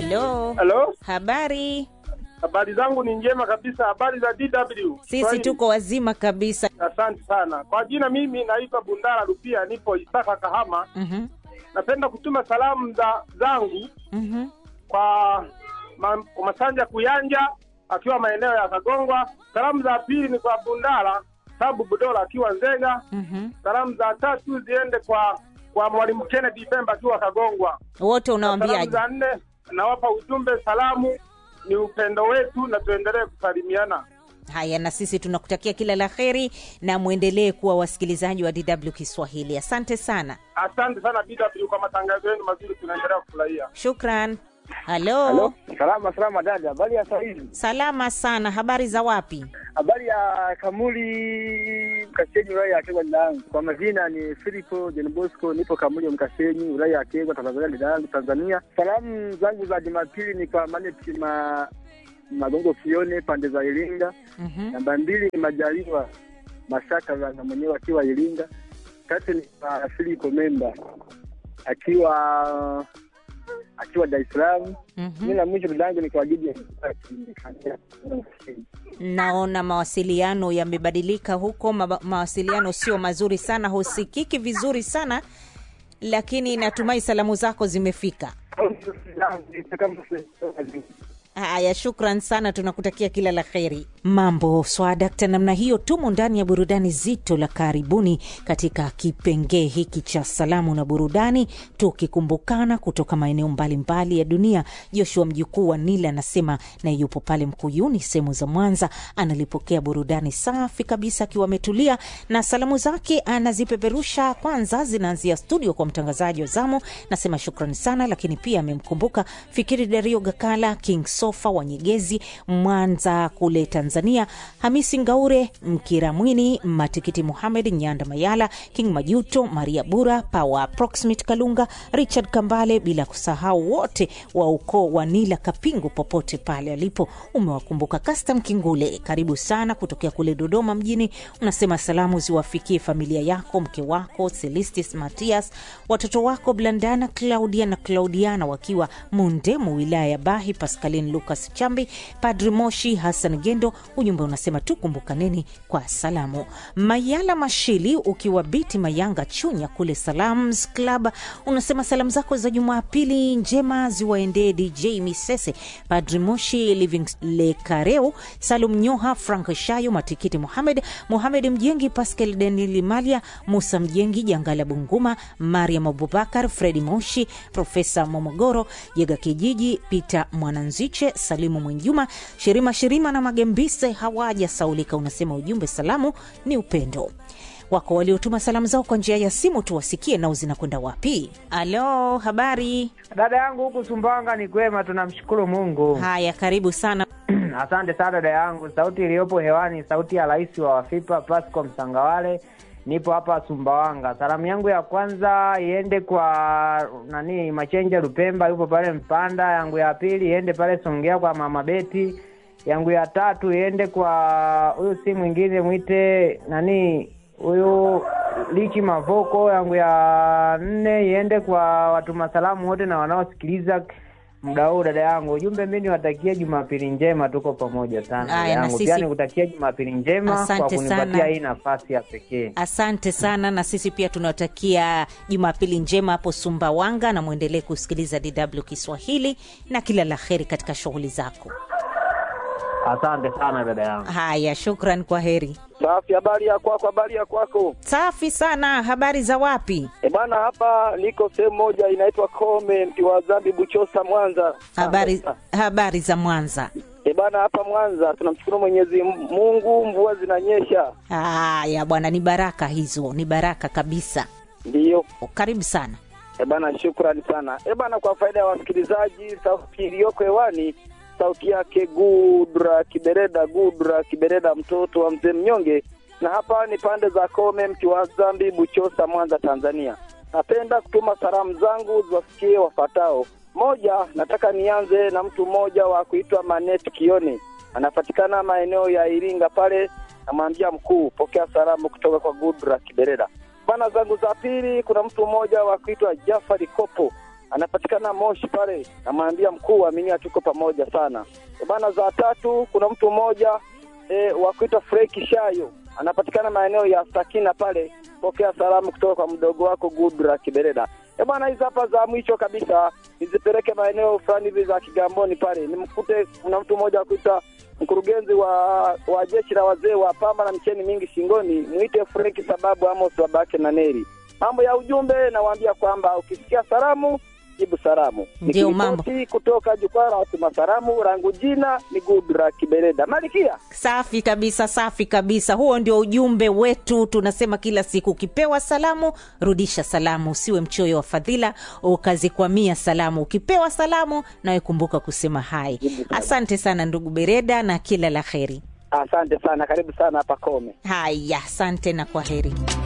Halo, Halo, habari? habari zangu ni njema kabisa. Habari za DW Sisi Swahili. tuko wazima kabisa. Asante sana kwa jina, mimi naitwa Bundara Rupia, nipo Isaka Kahama. Mhm, Napenda kutuma salamu za zangu mhm. kwa ma, kwa Masanja Kuyanja akiwa maeneo ya Kagongwa. Salamu za pili ni kwa Bundara Sabu Budola akiwa Nzega. Mhm. Salamu za tatu ziende kwa kwa Mwalimu Kennedy Pemba akiwa Kagongwa. Wote Salamu unawaambiaje? za nne nawapa ujumbe, salamu ni upendo wetu na tuendelee kusalimiana. Haya, na sisi tunakutakia kila la heri na mwendelee kuwa wasikilizaji wa DW Kiswahili. Asante sana, Asante sana BW kwa matangazo yenu mazuri, tunaendelea kufurahia. shukran. Halo, Halo, salama salama dada, habari ya sahizi? salama sana. Habari za wapi? Habari ya Kamuli Mkasenyi, wilaya ya Kegwa dada yangu. Kwa majina ni Filipo John Bosco, nipo Kamuli Mkasenyi, wilaya ya Kegwa, Tanzania dada yangu Tanzania. Salamu zangu za Jumapili ni kwa Maneti ma Magongo Kione pande za Iringa. Mhm. Namba mbili ni Majaliwa Mashaka na mwenyewe akiwa Iringa. Tatu ni kwa Filipo Memba akiwa akiwa Dar es Salaam. Mhm. Mimi na mwisho dada yangu ni kwa ajili ya Naona mawasiliano yamebadilika huko, ma mawasiliano sio mazuri sana, husikiki vizuri sana, lakini natumai salamu zako zimefika. Haya, shukran sana, tunakutakia kila la kheri. Mambo swadakta namna hiyo. Tumo ndani ya burudani zito la karibuni katika kipengee hiki cha salamu na burudani, tukikumbukana kutoka maeneo mbalimbali ya dunia. Joshua mjukuu wa Nila anasema na yupo pale Mkuyuni, sehemu za Mwanza, analipokea burudani safi kabisa akiwa ametulia, na salamu zake anazipeperusha. Kwanza zinaanzia studio kwa mtangazaji wa zamu, nasema shukrani sana, lakini pia amemkumbuka Fikiri Dario Gakala, King Sofa wa Nyegezi, Mwanza kule Tanzania, Hamisi Ngaure, Mkiramwini, Matikiti Muhamed, Nyanda Mayala, King Majuto, Maria Bura, Pawa Proximate Kalunga, Richard Kambale, bila kusahau wote wa ukoo wa Nila Kapingu popote pale alipo. Umewakumbuka Custom Kingule, karibu sana kutokea kule Dodoma mjini. Unasema salamu ziwafikie familia yako, mke wako Celistis Matias, watoto wako Blandana, Claudia na Claudiana wakiwa Mundemu, wilaya ya Bahi, Pascaline Lucas Chambi, Padri Moshi Hassan Gendo. Ujumbe unasema tukumbukaneni kwa salamu. Mayala Mashili ukiwa Biti Mayanga Chunya kule Salams Club, unasema salamu zako za Jumapili njema ziwaendee DJ Misese, Padri Moshi, Living Lekareu, Salum Nyoha, Frank Shayo, Matikiti Muhamed, Muhamed Mjengi, Pascal Daniel Malia, Musa Mjengi, Jangala Bunguma, Mariam Abubakar, Fredi Moshi, Profesa Momogoro, Jega Kijiji, Peter Mwananziche, Salimu Mwenjuma, Shirima Shirima na Magembise hawaja saulika. Unasema ujumbe salamu ni upendo wako waliotuma salamu zao kwa njia ya simu, tuwasikie nao zinakwenda wapi. Alo, habari? Dada yangu huku Sumbawanga ni kwema, tunamshukuru Mungu. Haya, karibu sana. Asante sana dada yangu. Sauti iliyopo hewani, sauti ya rais wa Wafipa Pasco Msangawale. Nipo hapa Sumbawanga. Salamu yangu ya kwanza iende kwa nani, Machenja Lupemba, yupo pale Mpanda. Yangu ya pili iende pale Songea kwa mama Beti. Yangu ya tatu iende kwa huyu, si mwingine mwite nani huyu Lichi Mavoko. Yangu ya nne iende kwa watuma salamu wote na wanaosikiliza muda huu dada yangu. Ujumbe mi niwatakia Jumapili njema, tuko pamoja sana dada Aya, na yangu. sisi- Pia nikutakia Jumapili njema kwa Asante kunipatia sana. hii nafasi ya pekee. Asante sana, na sisi pia tunawatakia Jumapili njema hapo Sumbawanga, na mwendelee kusikiliza DW Kiswahili na kila la heri katika shughuli zako. Asante sana dada yangu. Haya, shukran, kwa heri. Safi, habari ya kwako? Habari ya kwako? Safi sana. Habari za wapi? E bana, hapa niko sehemu moja inaitwa Kome, mti wa Zambi, Buchosa, Mwanza. Habari, habari za Mwanza. E bana, hapa Mwanza tunamshukuru Mwenyezi Mungu, mvua zinanyesha. Haya bwana, ni baraka hizo, ni baraka kabisa. Ndiyo. Karibu sana. E bana, shukrani sana. E bana, kwa faida ya wasikilizaji, sauti iliyoko hewani sauti yake Gudra Kibereda, Gudra Kibereda, mtoto wa mzee mnyonge, na hapa ni pande za Kome, mti wa Zambi, Buchosa, Mwanza, Tanzania. Napenda kutuma salamu zangu ziwafikie wafatao. Moja, nataka nianze na mtu mmoja wa kuitwa Maneti Kione, anapatikana maeneo ya Iringa pale. Namwambia mkuu, pokea salamu kutoka kwa Gudra Kibereda. Bana zangu za pili, kuna mtu mmoja wa kuitwa Jafari Kopo anapatikana Moshi pale, namwambia mkuu, aminia, tuko pamoja sana e bana. Za tatu kuna mtu mmoja e, wa kuitwa Freki Shayo, anapatikana maeneo ya Sakina pale, pokea salamu kutoka kwa mdogo wako Gudra Kibereda. E bwana, hizi hapa za mwisho kabisa nizipeleke maeneo fulani hivi za Kigamboni pale, nimkute kuna mtu mmoja wa kuitwa mkurugenzi wa wa jeshi la wazee wa pamba na mcheni mingi shingoni, mwite Frenki sababu Amos babake na Neri. Mambo ya ujumbe, nawaambia kwamba ukisikia salamu jibu salamu. Ndio mambo. Nikiripoti kutoka jukwaa la watuma salamu, rangu jina ni Gudra Kibereda Malikia. Safi kabisa, safi kabisa. Huo ndio ujumbe wetu. Tunasema kila siku, ukipewa salamu rudisha salamu, usiwe mchoyo wa fadhila ukazikwamia salamu. Ukipewa salamu nawe kumbuka kusema hai. Asante sana ndugu Bereda na kila la heri. Asante sana, karibu sana hapa Kome. Haya, asante na kwa heri.